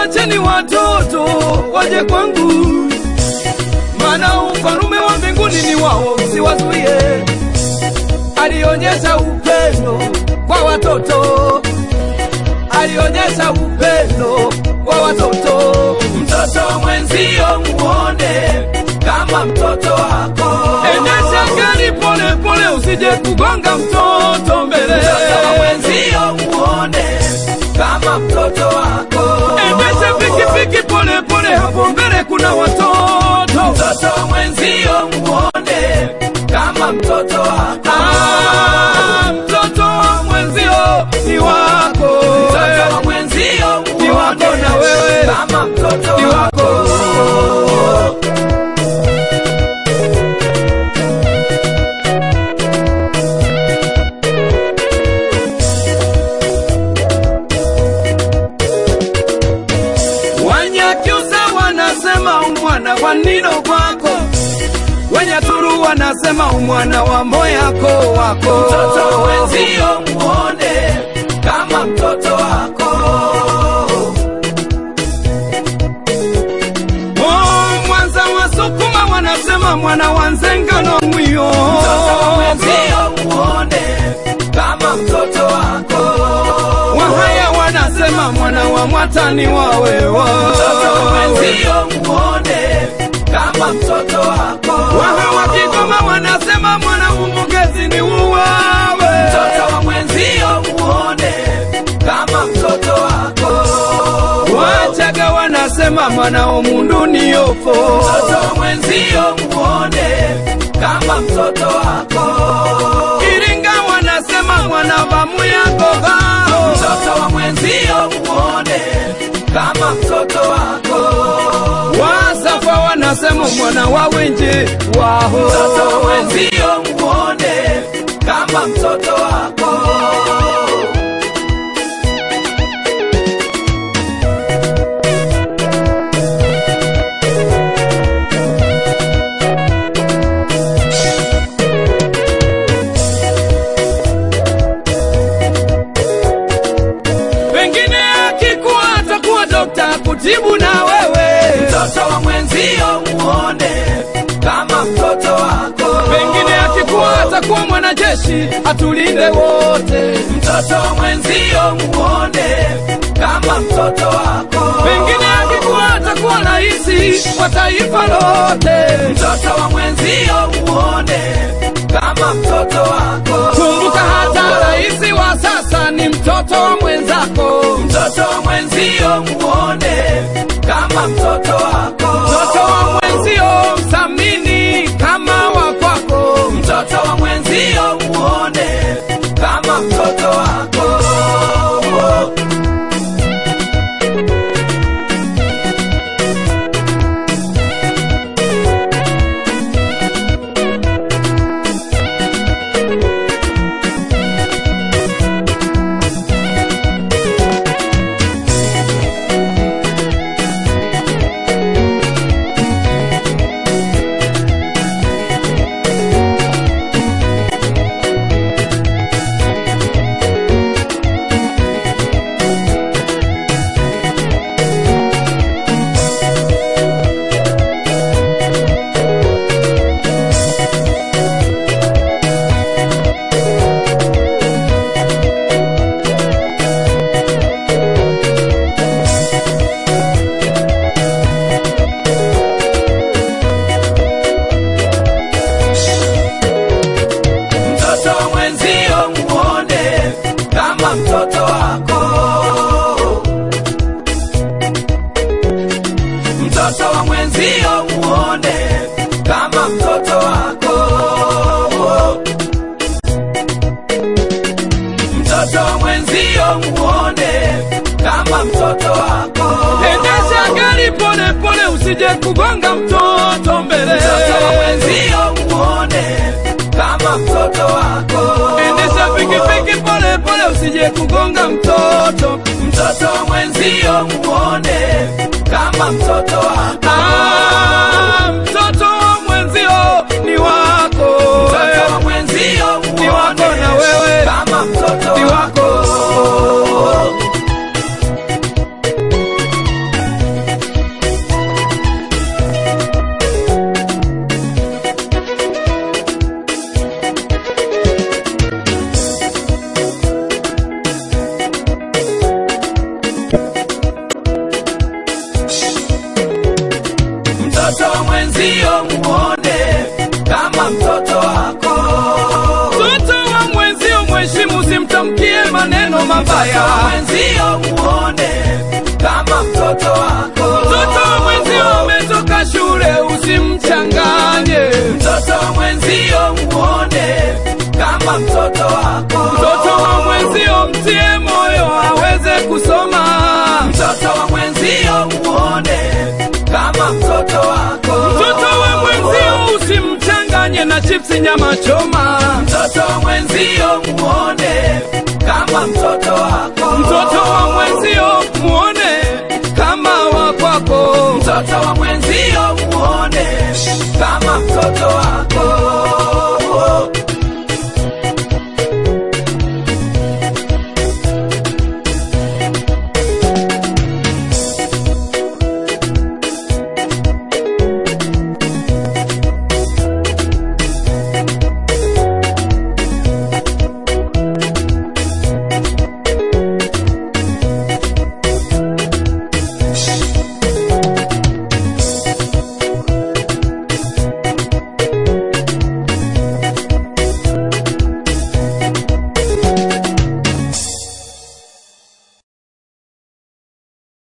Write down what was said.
wacheni watoto waje kwangu, maana ufalume wa mbinguni ni wao, msiwazuie. Alionyesha upendo kwa watoto, alionyesha upendo kwa watoto. Mtoto mwenzio muone kama mtoto wako. Endesha gari pole pole, usije kugonga mtoto mbele. Mtoto mwenzio muone kama mtoto wako. Endesha pikipiki pole pole, hapo mbele kuna watoto. Mtoto mwenzio muone kama mtoto wako. Ah, mtoto wa mwenzio ni wako, Mtoto mwenzio ni wako muone na wewe kama mtoto ni wako. wako. Wanyakyusa wanasema umwana wa nino kwako, Wenyaturu wanasema umwana wa moyako wako. Mtoto mwenzio muone kama mtoto wako. Oh, Mwanza wasukuma wanasema mwana wa nzengano mwiyo. Mtoto mwenzio muone kama mtoto wako. Wahaya wanasema mwana wa mwatani wawewa. Mtoto mwenzio muone kama mtoto wako. Waha wa Kigoma wanasema mwana umugezi ni uwawe. Mtoto wa mwenzio muone kama mtoto wako. Wachaga wanasema mwana omundu ni yofo. Mtoto wa mwenzio muone kama mtoto wako. Iringa wanasema mwana wa muyagoga. Mtoto wa mwenzio muone kama mtoto wako. Wasafa wanasema mwana wa wenje waho. Mtoto wa mwenzio muone kama mtoto wako. Pengine akikuwa atakuwa dokta kutibu na wewe. Mtoto wa mwenzio muone kama mtoto wako. Pengine akikuwa atakuwa mwanajeshi atulinde wote. Mtoto wa mwenzio muone kama mtoto wako. Pengine akikuwa atakuwa raisi wa taifa lote. Mtoto wa mwenzio muone kama mtoto wako. Kumbuka hata raisi wa sasa ni mtoto wa mwenzako. Mtoto wa mwenzio muone kama mtoto wako. Mtoto wa mwenzio mthamini kama wa kwako. Mtoto wa mwenzio muone kama mtoto wako. Mtoto wa mwenzio muone kama mtoto wako. Mtoto wa mwenzio muone kama mtoto wako. Mtoto wa mwenzio muone kama mtoto wako. Endesha gari pole pole, usije kugonga mtoto mbele. Mtoto wa mwenzio muone kama mtoto wako. Endesha pikipiki pole pole, usije kugonga mtoto. Mtoto wa mwenzio muone kama mtoto wako. Ah, mtoto wa mwenzio ni wako. Mtoto wa mwenzio Ni wako muone na wewe. kama mtoto Ni wako. wako. mabaya. mwenzio muone kama mtoto wako. Mtoto wa mwenzio ametoka shule, usimchanganye. Mtoto wa mwenzio muone kama mtoto wako. Mtoto wa mwenzio mtie moyo aweze kusoma. Mtoto wa mwenzio muone kama mtoto wako. Mtoto wa mwenzio usimchanganye na chipsi nyama choma. Mtoto wa mwenzio muone kama mtoto wako. Mtoto wa mwenzio muone kama wa kwako. Mtoto wa mwenzio muone